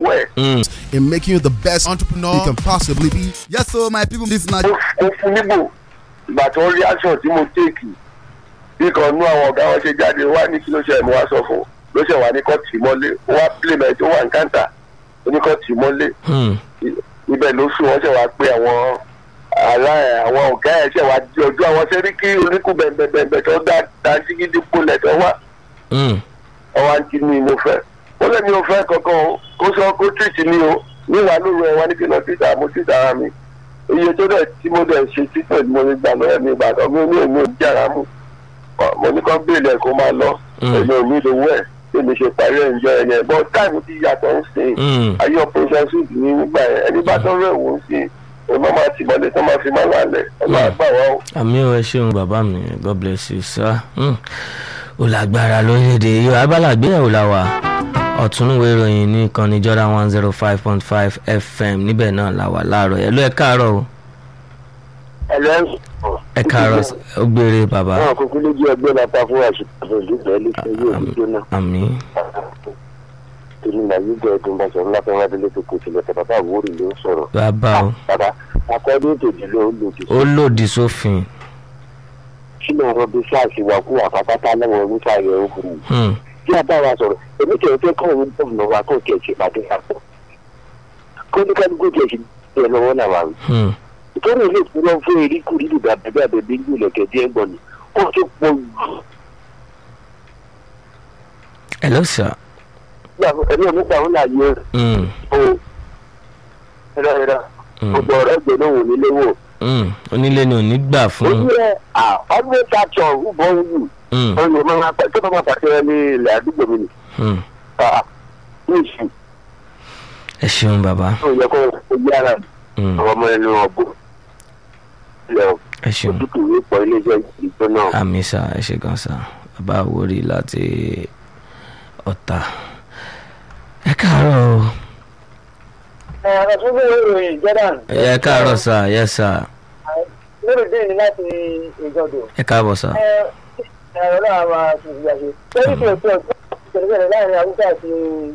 well. Mm. in making you the best entrepreneur you can possibly be. Yes, so my people, this is not mo mo fún níbò ìgbà tó rí action tí mo téèkì bí kan nú àwọn ọ̀gá wọn ṣe jáde wá ní kí ló ṣe mo wá sọ fún ló ṣe wà ní kọ́ tì mọ́lé ó wá playment ó wà ní kántà oníkọ́ tì mọ́lé Mm. ibẹ̀ ló sùn wọ́n ṣe wá pé àwọn ará ẹ̀ àwọn ọ̀gá ẹ̀ ṣe wá di ojú àwọn sẹ́ríkì oníkù bẹ̀m̀bẹ̀m̀bẹ̀ tó dá dáńtí gidi polẹ̀ tó wá Mm. ọwọ́ àǹtí mi mo fẹ́ ó lè mi ò fẹ́ kankan o kó sọ kó tìtì mi o níwà lóru ẹ̀ wá ní kí n lọ títà mo títà ara mi iye tó dẹ̀ tí mo dẹ̀ ṣe títẹ̀ ni mo lè gbà lọ́wọ́ mi ìgbà kan mi ò ní èmi ò jára mú mo ní kán bèèlè kó máa lọ Mm. èmi ò ní ìdòwú ẹ̀ bí mi ṣe parí ẹ̀ ń jọ ẹ̀yẹn bọ́ táìmù ti yàtọ̀ ń sìn Mm. ayé operation suit ní nígbà yẹn ẹni bá tó rẹ̀ wò ó sí ọmọ máa ti mọ́lé tó máa fi máa lálẹ́ ọlọ́ àgbà wa o. àmì ò ẹ ṣeun bàbá mi god bless you sir Mm. ó lágbára lórílẹ̀‐èdè yìí abala àgbéyẹ̀wò la wà ọ̀túnúwé ìròyìn ní ìkànnì jordan one zero five point five fm níbẹ̀ náà la wà láàárọ̀ ẹ̀ ló ẹ káàárọ̀ o ẹlẹ́ ẹ káàárọ̀ s- ó gbére bàbá náà kúkú lójú ẹgbẹ́ lápá fún àṣìkò ìlúfẹ́ ilé yóò ní jóná àmì torí nàìjíríà ẹ̀dùn bá sọ̀rọ̀ lápá wá délé tó kò tilẹ̀ tẹ̀ bàbá àwòrán ló ń sọ̀rọ̀. bàbá o bàbá akọ́dé tòjì ló ń lòdì ó lòdì sófin kí ló ń rọbí sáàsì wà kú àpápátá lọ́wọ́ oníṣà rẹ̀ ó kù. Mm. bí a bá wa sọ̀rọ̀ èmi kẹ̀ fẹ́ kọ́ òun gómìnà wa kó kẹ̀ ṣe pàdé àpọ̀. kó ní kálukú kẹ̀ ṣe bẹ́ẹ̀ lọ́wọ́ náà wà. Mm. ìtọ́nà ilé ìfúnná fún eríkù nínú bàbá bàbá bí ń gbìlẹ̀ kẹ̀dí ẹ̀gbọ́n ni ó ti pọ̀ jù. hello sir ẹ̀mí ọ̀mí gbà wọn láàyè Mm. o ẹ̀rọ ẹ̀rọ Mm. gbogbo ọ̀rẹ́ gbẹ̀ náà wò nílé wò. Mm. onílé ni ò ní gbà ó fún yẹ ọdún ìtàkùn ọ̀hún wù. Mm. ọ̀nà máa pẹ́ tó bá máa pàṣẹ ní ilẹ̀ àdúgbò mi ni. Mm. ní ìsìn ẹ ṣeun bàbá tó yẹ kó o yára Mm. àwọn ọmọ ẹni ọ̀bùn. ilẹ̀ ẹ ṣeun òtútù ní pọ̀ iléeṣẹ́ ìgbó náà. àmì sà ẹ ṣe gan sà bàbá àwòrì láti ọ̀tà ẹ káàárọ̀ o ọ̀rọ̀ tó gbé ìròyìn jordan ẹ káàárọ̀ sà yẹ sà lórí dín ní láti ìjọdọ̀ ẹ káàbọ̀ sà ẹ̀rọ náà máa fi ìgbà ṣe lórí tí o tó ìṣẹ̀lẹ̀ láàrin haúsá àti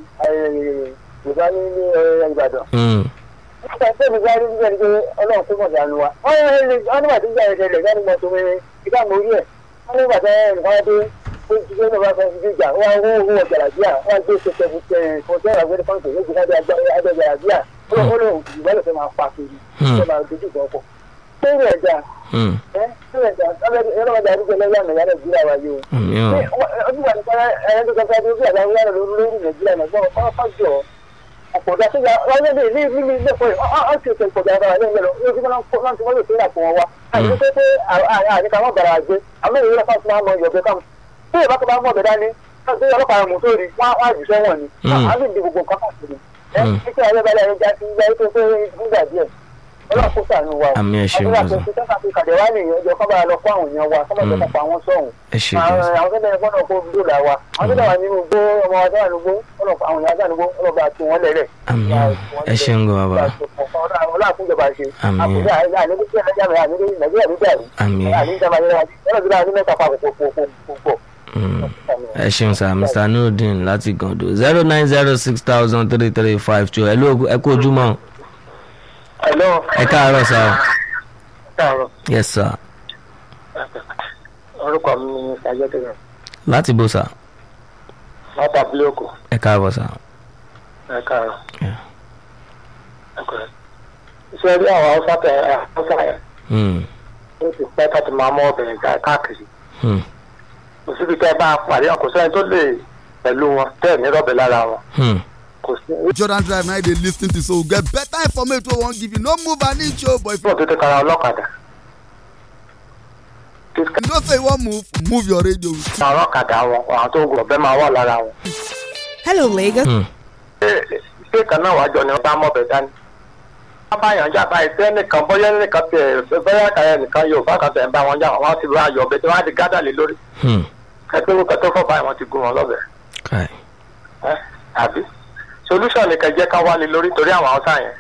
yorùbá ní ní ìbàdàn Mm. nígbà tó mi sáré nígbà tí ọlọ́run kó mọ̀jà nu wa wọ́n ní wọ́n nígbà tí ìgbà yẹn ṣẹlẹ̀ sáré mọ̀ tó mi ìgbà mọ̀ orí ẹ̀ wọ́n nígbà tí nǹkan dé ó ti gbé náà fẹ́ fi jà wọ́n wọ́n wọ́n wọ́n jàràbíà wọ́n gbé ṣẹṣẹ fún ṣẹ kọ́ńtẹ́rà gbé fọ́ǹtì méjì lábẹ́ abẹ́ jàràbíà ó lóun ìgbàlẹ̀ fẹ́ máa pa kiri Hmm. fẹ́ máa dojú ìgbà ọkọ̀ lórí ẹ̀dá Mm. ẹ́ lórí ẹ̀dá ọlọ́mọdé àdúgbò lẹ́yìn àmì ìyá nàìjíríà wáyé o àmì ò ọdún wà ní kára ẹ̀yẹ́ tó kọ́kọ́ tó bí àdáwọ̀ yára lórí lórí nàìjíríà náà gbọ́n ọ́ fájọ ọ̀pọ̀dà tó yà wáyé ní ní ní ní ilé ìfọ̀yẹ̀ ọ́ ti ṣe ìpọ̀dà ara rẹ̀ lẹ́nu ó ti máa ń kó láti wọ́n lè fi ìràpọ̀ wọn wá àti pé pé àníkà wọn bàrà àgbẹ̀ àwọn èèyàn lọ́pàá tó máa mọ ìyọ̀bẹ káwọn tí ìbá tó bá mọ̀ bẹ̀ dání tí ọlọ́pàá mú sórí wọn á jù sẹ́wọ̀n ni Mm. á sì di gbogbo nǹkan káàkiri ẹ́ Mm. títí ayé balẹ̀ ẹni já sí ilé ayé tó fẹ́ nígbà díẹ̀ ọlọ́pàá kó sànù wa o Àmì ẹ ṣeun, àdúrà Bọ́sà. tó ti tẹ́ka fi kàdé wá nìyẹn ọjọ́ kọ́ bá lọ fún àwọn èèyàn wa kọ́ bá Mm. tẹ́ka pa àwọn sọ̀hún ẹ ṣe gan sà àwọn tó bẹ̀rẹ̀ gbọ́dọ̀ kó dúró là wa àwọn tó wà nínú igbó ọmọ wa tó wà nínú igbó ọlọ́pàá àwọn èèyàn àgbàdo ọlọ́ba àti wọn lẹ́rẹ̀. àmì ò ẹ ṣeun gan bàbá ọlọ́àkúnjọba ṣe Àmín. àkúnjọ àìníkí ẹ̀rẹ́jà rẹ̀ àníkí nàìjíríà ló dàrú àmì àníjàmbá yẹn ọlọ́dúnrún àní mẹ́ta pa púpọ̀. Mm. ẹ ṣeun sà mr nurudeen láti gàndó zero nine zero six thousand three three five two ẹ ló ẹ kú ojúmọ́ ẹ̀lọ́ ẹ káàárọ̀ sà káàárọ̀ yes sir orúkọ mi ni sàjẹ́tẹ̀rẹ̀ láti bó sà láti abúlé òkú ẹ káàbọ̀ sà ẹ káàárọ̀. Yeah. iṣẹ́ rí àwọn haúsá tẹ haúsá yẹn Mm. ó ti pẹ́ ká ti máa mú obìnrin ká káàkiri Mm. kò síbi tẹ́ bá pàdé kò sẹ́ni tó lè pẹ̀lú wọn tẹ́ ẹ̀ ní rọ́bẹ̀ lára wọn Mm. kò sí. Jordan Drive now they lis ten to so get better information wey wan give you no move an inch o but if ìfọ̀ tó ti kara ọlọ́kadà you know say you wan move move your radio. àwọn ọlọ́kadà wọn àwọn tó gùn ọ̀bẹ máa wà lára wọn. Hello, Lagos. Mm. ṣé ṣé kan náà wájọ ni wọ́n bá mọ̀ bẹ̀ dání. wọ́n bá yàn jà báyìí tẹ́ nìkan bóyá nìkan tẹ̀ bóyá kàyà nìkan Yorùbá kan tẹ̀ ń bá wọn jà wọ́n ti bá yọ̀ ọ̀bẹ tí wọ́n á di gádà lé lórí. Mm. kẹ́tọ́ kẹ́tọ́ fọ́ báyìí wọ́n ti gún wọn lọ́bẹ̀. Kai. ẹ́ àbí solution nìkan jẹ́ ká wálé lórí torí àwọn haúsá yẹn.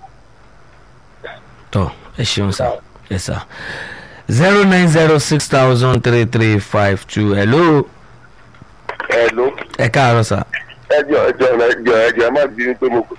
tọ ẹ ṣeun sà ẹ sà zero nine zero six thousand three three five two hello ẹ ló ẹ káàárọ̀ sà ẹjọ ẹjọ ẹjọ ẹjọ ẹ má bínú pé mo